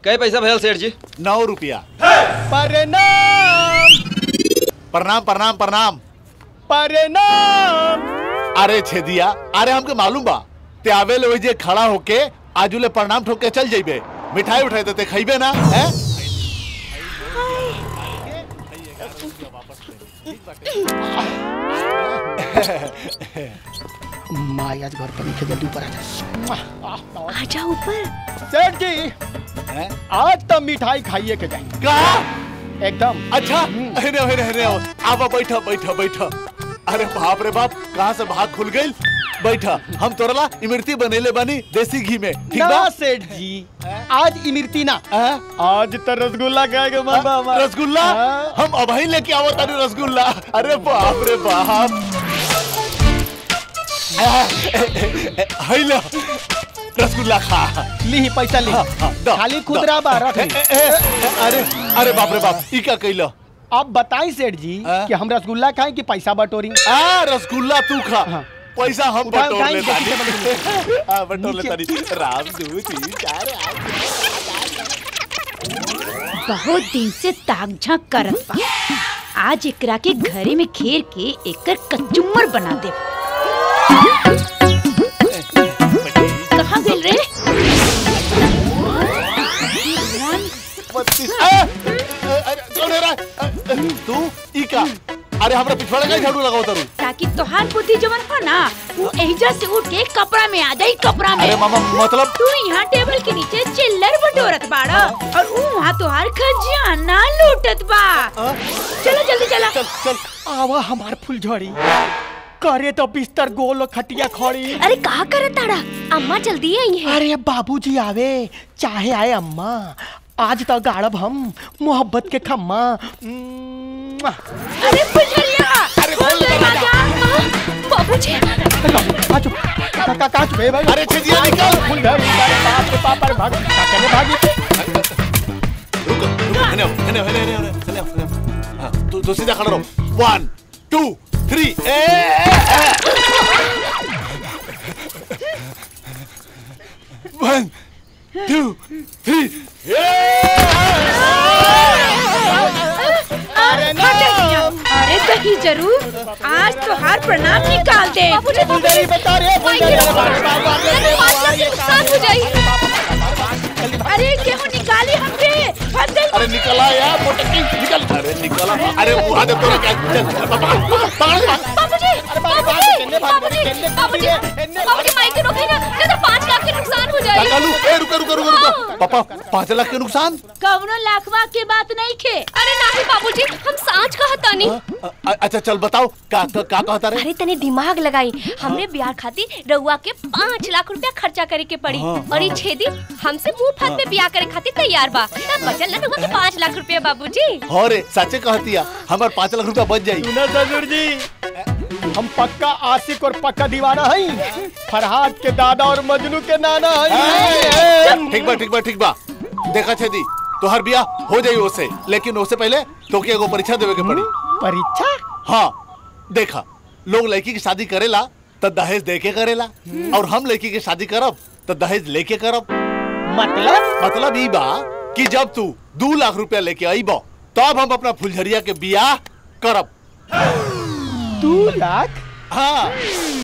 कई पैसा भैल सेठ जी नौ रुपया प्रणाम प्रणाम प्रणाम प्रणाम प्रणाम अरे छेदिया अरे हमके मालूम बा ते आवे ले जे खड़ा होके आजुले प्रणाम ठोक के चल जाइबे मिठाई उठाई देते खइबे ना हैं माँ आज घर पर नीचे जल्दी ऊपर आ जा आजा ऊपर सेठ जी हैं? आज तो मिठाई खाइए के जाएंगे का एकदम अच्छा अरे अरे अरे आवा बैठा बैठा बैठा अरे बाप रे बाप कहाँ से भाग खुल गई बैठा हम तोरला इमरती बनेले बानी देसी घी में ठीक ना बा सेठ जी आज इमरती ना हैं? आज तो रसगुल्ला खाएगा मन बा हमारा। रसगुल्ला हाँ। हम अभी लेके आवो तारी रसगुल्ला अरे बाप रे बाप हैला रसगुल्ला खा ली पैसा ली हाँ, हाँ, दा, खाली दा। खुदरा बा रख ए, ली। ए, ए, अरे अरे बाप रे बाप ई का कैला आप बताई सेठ जी हाँ? कि हम रसगुल्ला खाएं कि पैसा बटोरी आ रसगुल्ला तू खा हाँ। पैसा हम उठा- बटोर उठाई, ले देखी से हाँ बटोर ले नीचे। तारी राम दू तीन चार आठ बहुत दिन से ताक झांक करत बा आज एकरा के घरे में घेर के एकर कचुम्बर बना दे कहाँ गेल रे बत्तीस ए, ए, अरे कौन है रे? ए, ए, तू ई का अरे हमरा पिछवाड़े का झाड़ू लगाओ तारू ताकि तोहार बुद्धि जवन हो ना वो एहिजा से उठ के कपड़ा में आ जाई कपड़ा में अरे मामा मतलब तू यहाँ टेबल के नीचे चिल्लर बटोरत बाड़ा और ऊ वहाँ तोहार खजाना लूटत बा चलो जल्दी चला चल चल आवा हमार फुलझड़ी करे तो बिस्तर गोल और खटिया खड़ी अरे कहा करत ताड़ा अम्मा जल्दी आई है अरे बाबूजी आवे चाहे आए अम्मा आज तो गाड़ब हम मोहब्बत के खम्मा मुआ। अरे फुलझड़िया अरे खोल दरवाजा। बाबूजी काचू का का काचू बे भाई अरे छजिया निकल फुल घर अरे बाप रे बाप अरे भाग काकने भागी रुको रुको हने आओ, हने आओ, हने हने हने हने आओ, हने आओ। हाँ, तू तू सीधा खड़ा रहो one two three a one two three अरे अरे कहीं जरूर आज तोहार प्रणाम निकाल दे फुलझड़ी बता रे फुलझड़ी अरे बाप रे बाप, बाप रे बाप, पाँच लाख के नुकसान हो जाई अरे गेहूं निकाली हमके भाग जल्दी अरे निकला यार मोटकी निकल अरे निकला अरे मुहा दे तोरा क्या चल पकड़ पकड़ बाबूजी अरे बाप रे बाप, केन्ने भाग बाबूजी केन्ने बाबूजी केन्ने बाबूजी माइक के रोके ना नहीं तो पाँच लाख के नुकसान हो जाए कालू ए रुको रुको रुको रुको पापा पाँच लाख के नुकसान कवनो लाखवा के बात नहीं खे अरे नहीं बाबूजी हम सांच कहता नहीं अ- अ- अच्छा चल बताओ का का का कहता रे अरे तने दिमाग लगाई हमरे बिहार खातिर रउआ के पाँच लाख रुपया खर्चा करे के पड़ी और ये छेदी हमसे मुंह फात पे बियाह करे खातिर तैयार बा तब बचल ना रउआ के पाँच लाख रुपया बाबूजी हो रे सच्चे कहतिया हमार पाँच लाख रुपया बच जाई सुना ससुर जी हम पक्का आशिक और पक्का दीवाना हई फरहाद के दादा और मजनू के नाना हई ठीक बा ठीक बा ठीक बा देखा छेदी तोहर बिया हो जाई ओसे लेकिन ओसे पहले तोके एगो परीक्षा देवे के पड़ी परीक्षा हाँ देखा लोग लड़की की शादी करेला तो दहेज दे के करेला और हम लड़की की शादी करब तो दहेज लेके करब मतलब मतलब ई बा कि जब तू दू लाख रुपया लेके अइब तब हम अपना फुलझरिया के बियाह करब दू लाख हाँ